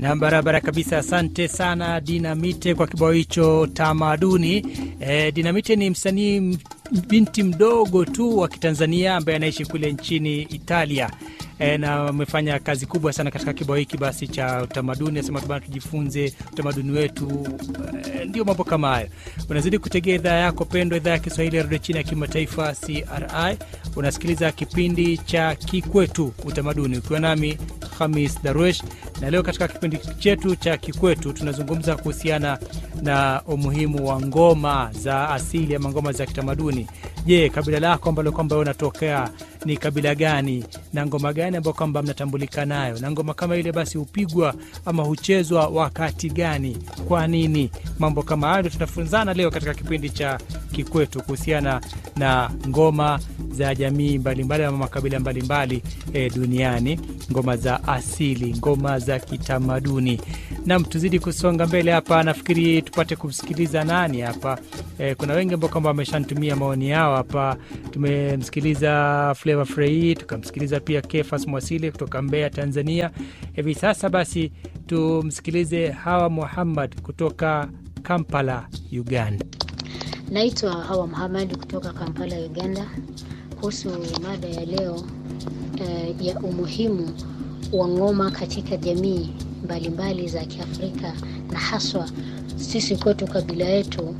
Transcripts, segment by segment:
na barabara kabisa. Asante sana Dinamite kwa kibao hicho tamaduni. E, Dinamite ni msanii m- binti mdogo tu wa Kitanzania ambaye anaishi kule nchini Italia e, na amefanya kazi kubwa sana katika kibao hiki basi cha utamaduni. Nasema tu bana, tujifunze utamaduni wetu e, ndio mambo kama hayo. Unazidi kutegea idhaa yako pendwa, idhaa ya Kiswahili ya redio chini ya kimataifa CRI. Unasikiliza kipindi cha Kikwetu Utamaduni ukiwa nami Hamis Darwesh, na leo katika kipindi chetu cha Kikwetu tunazungumza kuhusiana na umuhimu wa ngoma za asili ama ngoma za kitamaduni. Je, kabila lako ambalo kwamba wewe unatokea ni kabila gani na ngoma gani ambayo kwamba mnatambulika nayo, na ngoma kama ile basi hupigwa ama huchezwa wakati gani, kwa nini? Mambo kama hayo ndio tunafunzana leo katika kipindi cha Kikwetu kuhusiana na ngoma za jamii mbalimbali ama makabila mbalimbali e, duniani, ngoma za asili, ngoma za kitamaduni. Nam, tuzidi kusonga mbele hapa, nafikiri tupate kumsikiliza nani hapa. E, kuna wengi ambao kwamba wameshanitumia maoni yao hapa. Tumemsikiliza Flavor Frei, tukamsikiliza pia Kefas Mwasili kutoka Mbeya, Tanzania. Hivi sasa basi tumsikilize Hawa Muhammad kutoka Kampala, Uganda. Naitwa Hawa Muhamadi kutoka Kampala, Uganda, kuhusu mada ya leo eh, ya umuhimu wa ngoma katika jamii mbalimbali za Kiafrika na haswa sisi kwetu kabila yetu.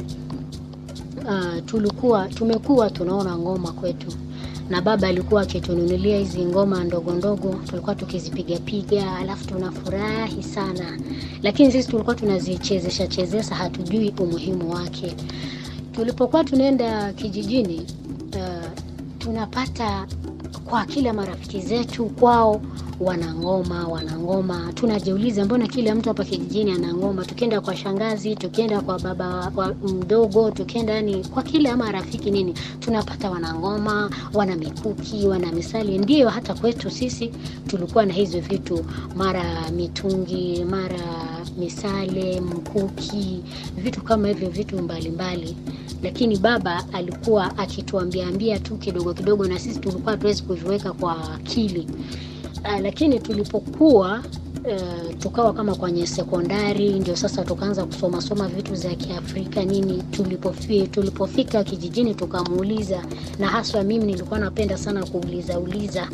Uh, tulikuwa tumekuwa tunaona ngoma kwetu na baba alikuwa akitununulia hizi ngoma ndogo ndogo, tulikuwa tukizipiga piga, alafu tunafurahi sana, lakini sisi tulikuwa tunazichezesha chezesha, hatujui umuhimu wake. Tulipokuwa tunaenda kijijini, uh, tunapata kwa kila marafiki zetu kwao wana ngoma, wana ngoma. Tunajiuliza, mbona kila mtu hapa kijijini ana ngoma? Tukienda kwa shangazi, tukienda kwa baba wa mdogo, tukienda yani kwa kila marafiki nini, tunapata wana ngoma, wana mikuki, wana misali. Ndio hata kwetu sisi tulikuwa na hizo vitu, mara mitungi, mara misale, mkuki, vitu kama hivyo, vitu mbalimbali mbali. Lakini baba alikuwa akituambia ambia tu kidogo kidogo, na sisi tulikuwa hatuwezi kuviweka kwa akili. Uh, lakini tulipokuwa uh, tukawa kama kwenye sekondari, ndio sasa tukaanza kusoma soma vitu za Kiafrika nini. Tulipofi, tulipofika kijijini tukamuuliza, na haswa mimi nilikuwa napenda sana kuuliza uliza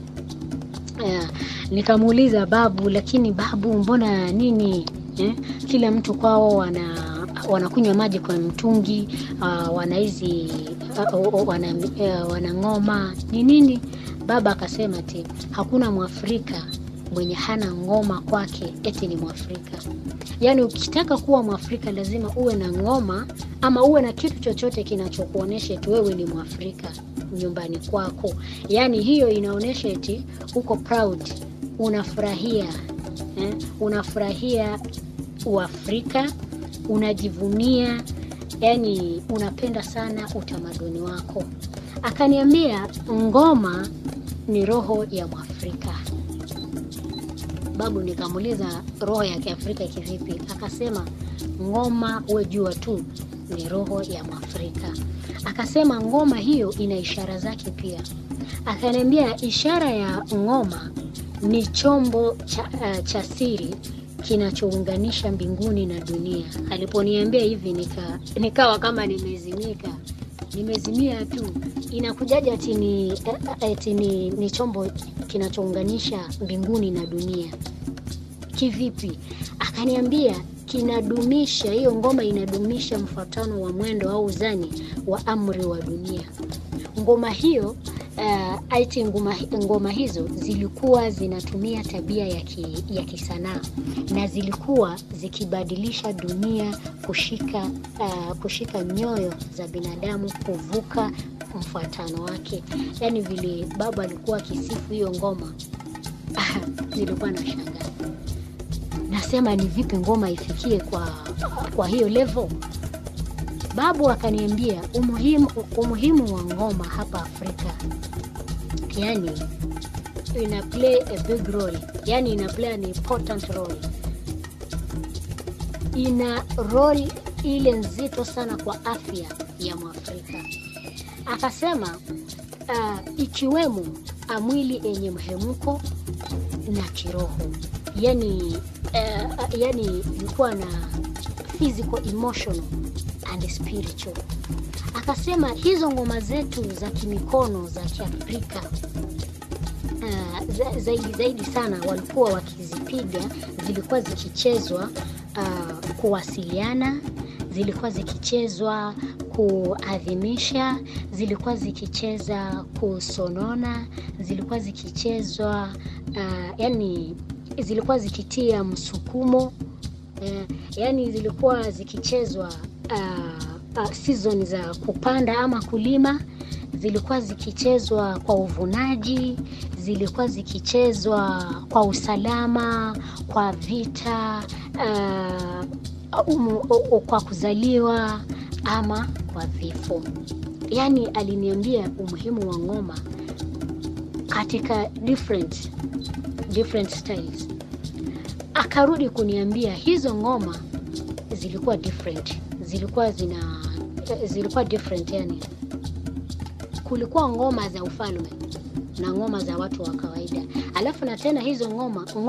uh, nikamuuliza babu, lakini babu, mbona nini eh? Kila mtu kwao wana wanakunywa maji kwa mtungi uh, wana hizi uh, wana, uh, wana ngoma ni nini? Baba akasema ati hakuna Mwafrika mwenye hana ngoma kwake eti ni Mwafrika. Yaani ukitaka kuwa Mwafrika lazima uwe na ngoma ama uwe na kitu chochote kinachokuonyesha eti wewe ni Mwafrika nyumbani kwako. Yaani hiyo inaonyesha eti uko proud, unafurahia eh? unafurahia Uafrika, unajivunia, yani unapenda sana utamaduni wako. Akaniambia ngoma ni roho ya Mwafrika. Babu, nikamuuliza roho ya Kiafrika kivipi? Akasema ngoma, we jua tu ni roho ya Mwafrika. Akasema ngoma hiyo ina ishara zake pia. Akaniambia ishara ya ngoma ni chombo cha, uh, cha siri kinachounganisha mbinguni na dunia. Aliponiambia hivi nika, nikawa kama nimezimika, nimezimia tu. Inakujaje ati ni, ati ni, ni chombo kinachounganisha mbinguni na dunia kivipi? Akaniambia kinadumisha, hiyo ngoma inadumisha mfuatano wa mwendo au uzani wa amri wa dunia. Ngoma hiyo uh, aiti ngoma, ngoma hizo zilikuwa zinatumia tabia ya, ki, ya kisanaa na zilikuwa zikibadilisha dunia kushika, uh, kushika nyoyo za binadamu kuvuka mfuatano wake. Yaani vile baba alikuwa akisifu hiyo ngoma nilikuwa na shangaa, nasema ni vipi ngoma ifikie kwa, kwa hiyo level Babu akaniambia umuhimu, umuhimu wa ngoma hapa Afrika, yani ina play a big role, yani ina play an important role, ina role ile nzito sana kwa afya ya Mwafrika. Akasema uh, ikiwemo mwili yenye mhemko na kiroho, yani eh, yani ilikuwa na physical emotional and spiritual akasema hizo ngoma zetu za kimikono za kiafrika uh, za, zaidi zaidi sana walikuwa wakizipiga zilikuwa zikichezwa uh, kuwasiliana zilikuwa zikichezwa kuadhimisha zilikuwa zikicheza kusonona zilikuwa zikichezwa uh, yani zilikuwa zikitia msukumo uh, yani zilikuwa zikichezwa uh, uh, season za kupanda ama kulima zilikuwa zikichezwa kwa uvunaji zilikuwa zikichezwa kwa usalama kwa vita uh, umu, u, kwa kuzaliwa ama kwa vifo yaani aliniambia umuhimu wa ngoma katika different, different styles akarudi kuniambia hizo ngoma zilikuwa different zilikuwa zina zilikuwa different yani kulikuwa ngoma za ufalme na ngoma za watu wa kawaida alafu na tena hizo ngoma